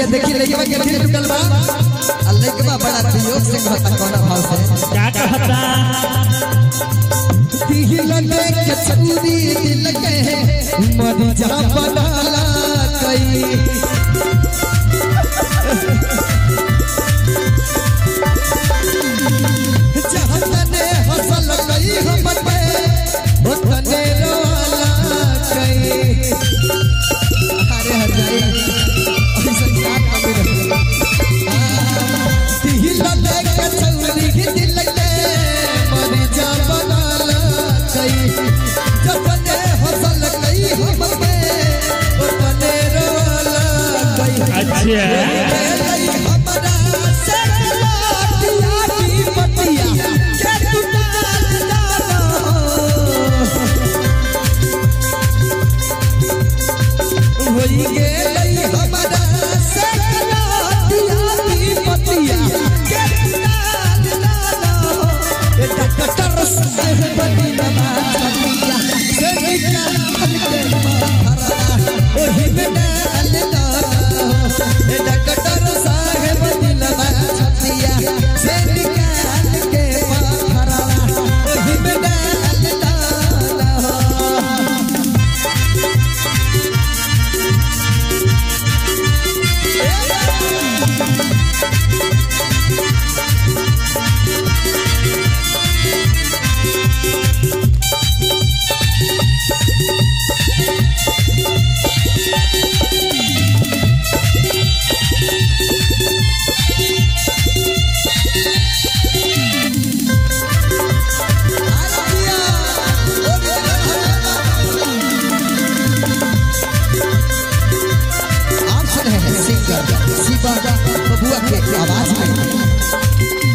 देखी लइकवा के दिल टूटल बा आ लइकवा बड़ा वियोग से कहता कौना भाव से क्या कहता दिल में के चूरी दिल के मर जा बनाला कई जहाँ तने हंसल कई हमर पे ओ तने रोला कई अरे हजाई ऐसा क्या कमी रही दिल में के चूरी दिल के मर जा बनाला कई जतने हंसल कई हमर पे ओ तने रोला कई अच्छा ओही में डाल दो डॉक्टर साहेब दिलवा छतिया से निकाल के पथरा ओही में डाल दो आप सुन रहे हैं सिंगर शिवा बबुआ के आवाज में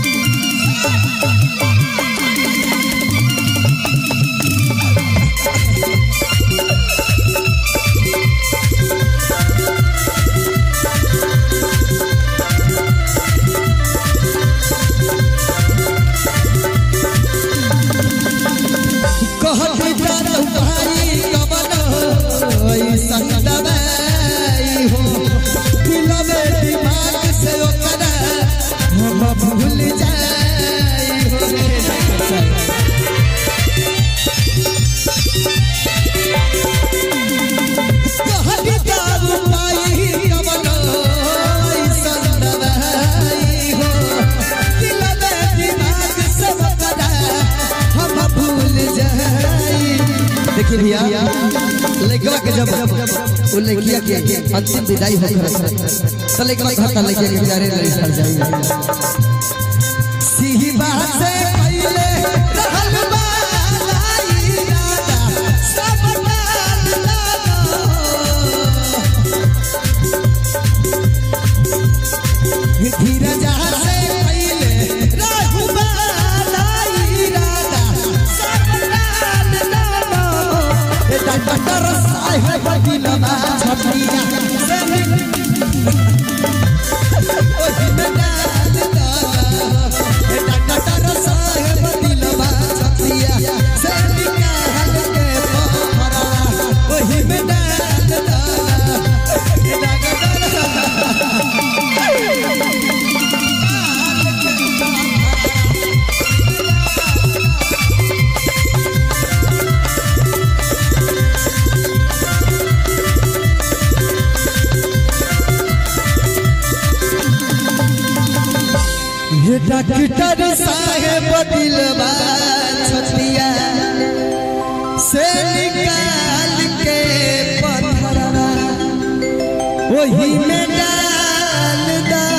कहती जात भाई कवन ऐसन दवाई हो दिल में दिमाग से ओकरा हम भूल जाई हो कहती जात भाई कवन ऐसन दवाई हो दिल में दिमाग से ओकरा हम भूल जाई देखिए भैया लड़का के जब वो लड़किया के अंतिम विदाई हो रहा तो लड़का घर का लड़किया के बेचारे लड़ी सड़ जाएंगे सीही बात से पहले रहल बालाई राधा सब डाल लागा धीरज से पहले रहल बालाई राधा सब डाल लागा डॉक्टर साहेब दिलवा छटिया से ओही में डाल दो डॉक्टर साहेब दिलवा छटिया से निकाल के पहरा ओही में डाल दो ये डॉक्टर साहेब दिलवा छतिया से निकाल के पथरा वही में डाल दा